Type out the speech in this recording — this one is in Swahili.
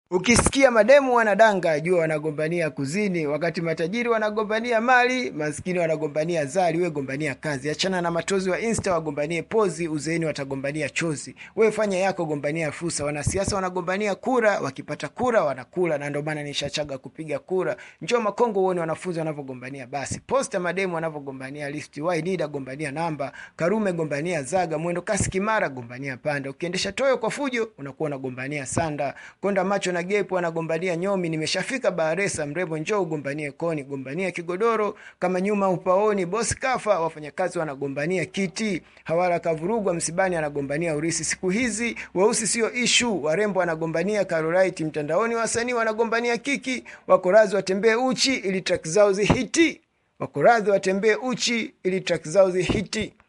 Ukisikia mademu wanadanga, jua wanagombania kuzini, wakati matajiri wanagombania mali, maskini wanagombania zali. We gombania kazi, achana na matozi wa Insta wagombanie pozi, uzeeni watagombania chozi. We fanya yako, gombania fursa. Wanasiasa wanagombania kura, wakipata kura wanakula, na ndio maana nishachaga kupiga kura. Njoo Makongo uone wanafunzi wanavyogombania basi, posta mademu wanavyogombania listi, Wainida gombania namba, Karume gombania zaga, mwendo kasi Kimara gombania panda, ukiendesha toyo kwa fujo unakuwa unagombania sanda, konda macho na gepo wanagombania nyomi. Nimeshafika Baharesa, mrembo njoo ugombanie koni, gombania kigodoro kama nyuma upaoni. Bosi kafa, wafanyakazi wanagombania kiti. Hawara kavurugwa msibani, anagombania urisi. Siku hizi weusi sio ishu, warembo wanagombania Carolite. Mtandaoni wasanii wanagombania kiki, wako radhi watembee uchi ili track zao zihiti, wako radhi watembee uchi ili track zao zihiti.